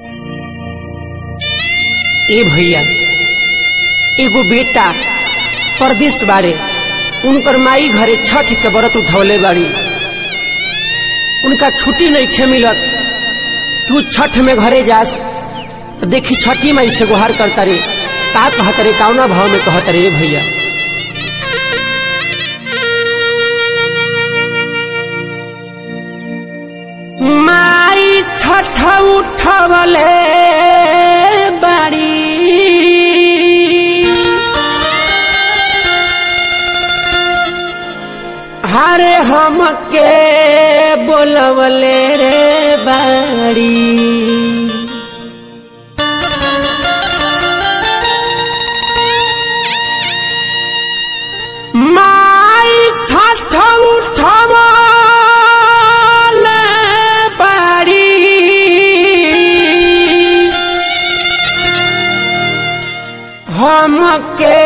ए भैया एगो बेटा परदेश बाड़े उनकर माई घरे छठ के व्रत उठौले बाड़ी उनका छुट्टी नहीं खे मिलत तू छठ में घरे जास तो देखी छठी माई से गुहार करता रे का कहत रे कौना भाव में कहत रे भैया माई छठ उठवले बाड़ी हरे हमके बोलवले रे बाड़ी माई छठ उठवले बाड़ी हमके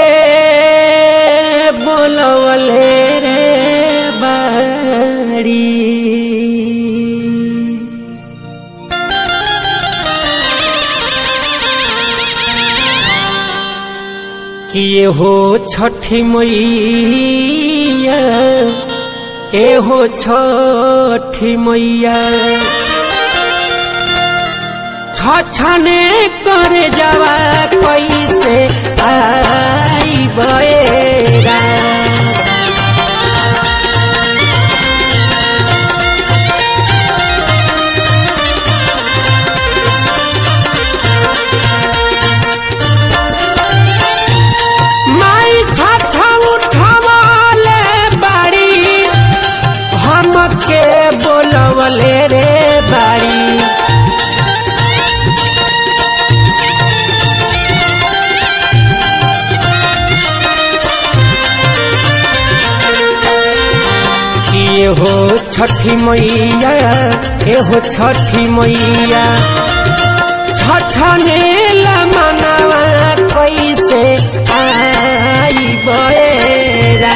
बोलवले रे बाड़ी कि ये हो छठी मैया ए हो छठी मैया छछने कर जावा कैसे आई बएरा माई छठ उठवले बाड़ी हमके बोलवले रे बाड़ी ये हो छठी मैया ये हो छठी मैया छछने मनवा कैसे आई बएरा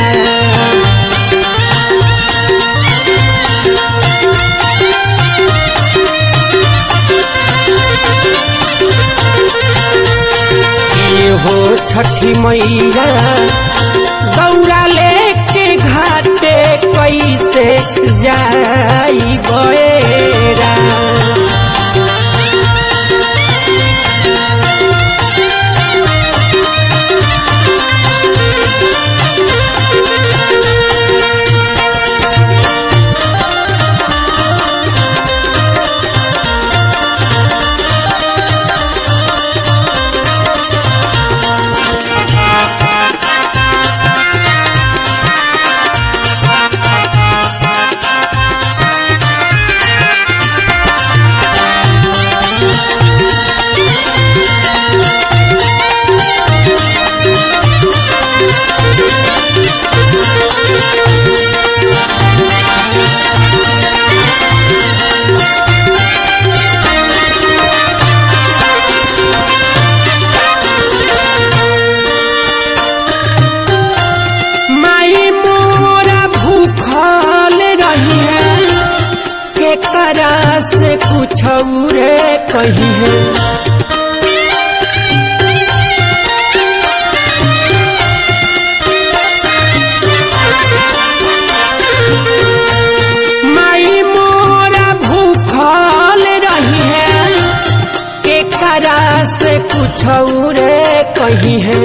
ये हो छठी मैया दौड़ा लेके घाटे कैसे जाई बएरा माई मोरा भूखल रही है के करा से कुछ रे कही है माई मोरा भूखल रही है के करा से कुछ रे कही है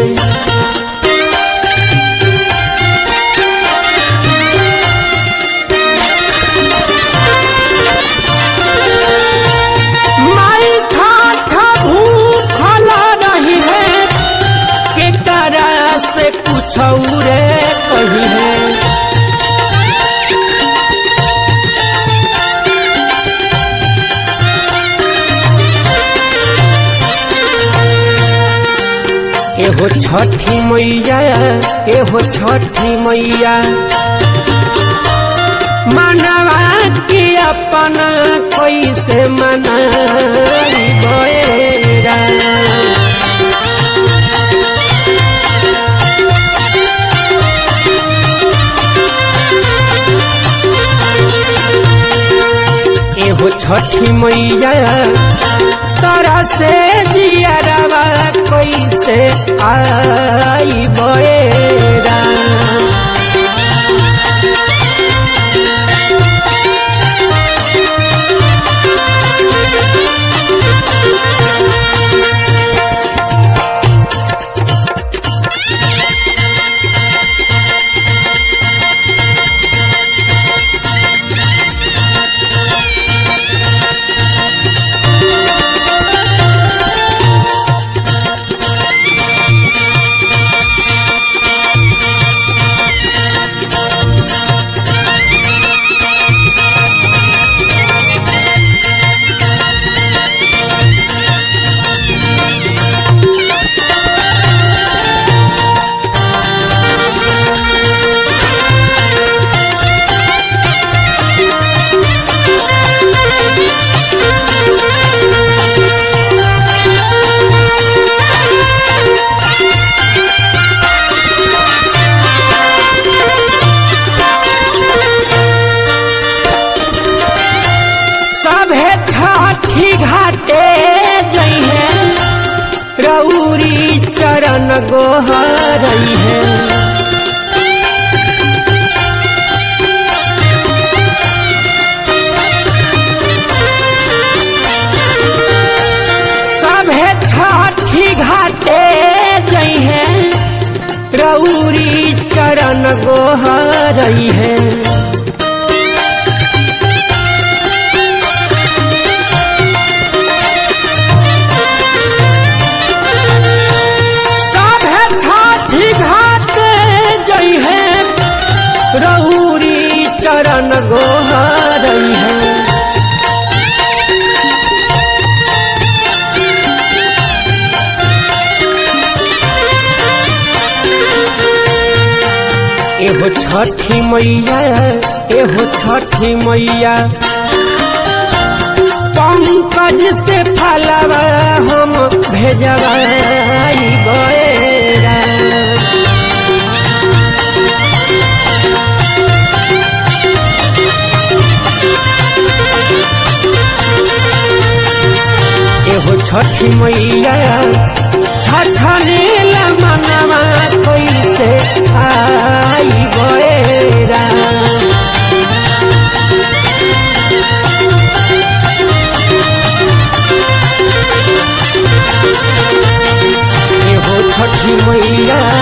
माई ठाठ भूखल रही है के करा से कुछ रे कही है एहो छठी मैया एहो छठी मैया मनवा के अपना कैसे मनाई बएरा एहो छठी मैया तारा कैसे आई बएरा सभे छठी घाटे जइहे रौरी चरण गोहरई है सभे छठी घाटे जइहे रौरी चरण गोहरई है सभे छठी घाट जई है रौरी चरण गोहरई है एहो छठी मैया एहो छठी मैया पंकज से फलवा हम भेजवाई गएरा एहो छठी मैया छछनेला मनवा कैसे आई गएरा एहो छठी मैया